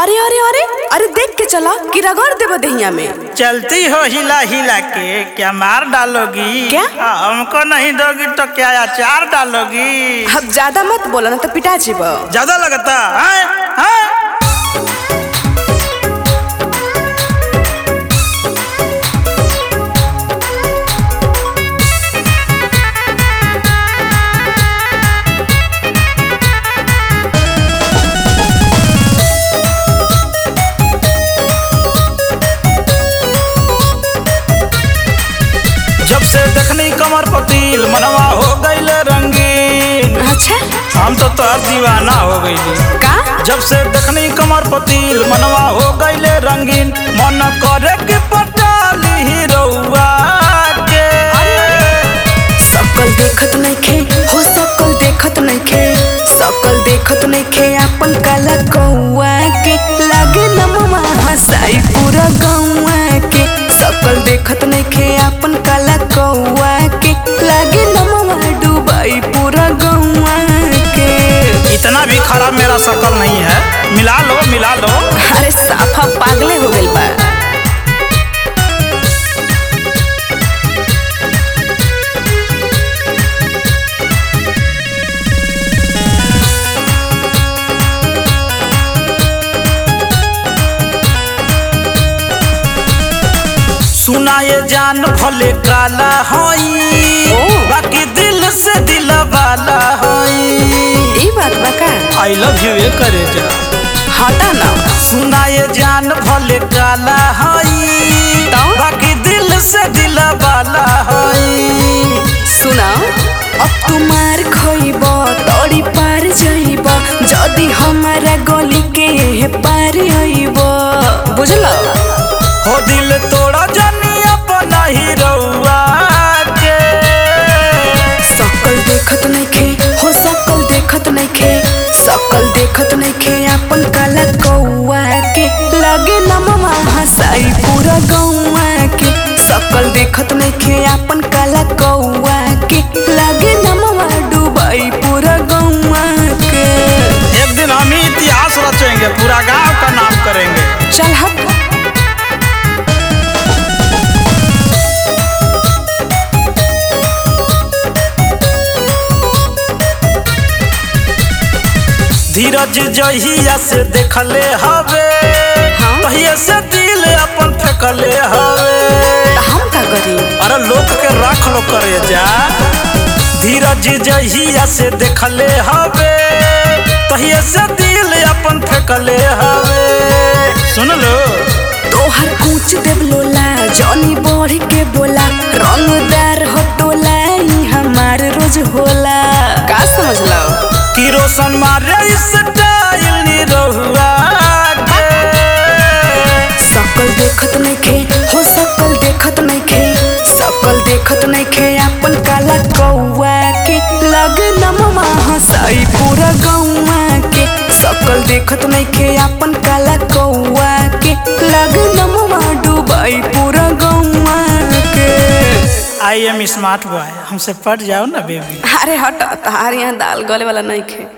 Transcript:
अरे अरे अरे अरे देख के चला कि रगड़ देबो दहिया में चलती हो हिला हिला के क्या मार डालोगी क्या? हाँ, हमको नहीं दोगी तो क्या अचार डालोगी अब ज्यादा मत बोला ना तो पिटा जीबो ज्यादा लगता है हैं? जब से देखनी कमर पतील मनवा हो गईल रंगीन अच्छा हम तो तोहर दीवाना हो गईली का जब से देखनी कमर पतील मनवा हो गईले रंगीन मन करे कि पटाली हीरोआ के सकल देखत नइखे हो सकल देखत नइखे सकल देखत नइखे अपन काला कौआ के लागे नमवा हसाई पूरा गौआ के सकल देखत नइखे अपन काला कौआ के लागे नमवा डूबाई पूरा गौआ के इतना भी खराब मेरा शकल नहीं है मिला लो मिला लो अरे साफा पागले हो गइल बा सुना ये जान भले काला होई ओ। बाकी दिल से दिल वाला होई ई बात बा का आई लव यू ये करे जा हटा ना सुना ये जान भले काला होई तो? बाकी दिल से दिल वाला होई सुना अब तुम्हार खोइब तोड़ी पार जाइब जदि हमारा गली के एहे पार आइब बुझल हो दिल तोड़ा जानी अपना ही रउआ के सकल देखत नइखे हो सकल देखत नइखे सकल देखत नइखे अपन काला कौआ के लगे नमवा हसाई पूरा गौआ के सकल देखत नइखे अपन काला कौआ के लगे नमवा डूबाई पूरा गौआ के एक दिन हम ही इतिहास रचेंगे पूरा गांव का नाम करेंगे चल हट धीरज जहिया से देखले हवे हाँ? तहिया से दिल अपन फेंकले हवे त हम का करी अरे लोग के रख लो करे जा धीरज जहिया से देखले हवे तहिया से दिल अपन फेंकले हवे सुन लो तोहर कूच देव लोला जॉनी बढ़ के बोला रंगदार हो टोला ई हमार रोज होला का समझलो कि रोशन मारे स्टाइल नी रहुआ के सकल देखत नइखे हो सकल देखत नइखे सकल देखत नइखे अपन काला कौआ के लग नमवा हसाई पूरा गौआ के सकल देखत नइखे अपन काला कौआ के लग नमवा डूबाई पूरा गौआ के आई एम स्मार्ट बॉय हमसे पट जाओ ना बेबी अरे हट तहार यहाँ दाल गले वाला नहीं खे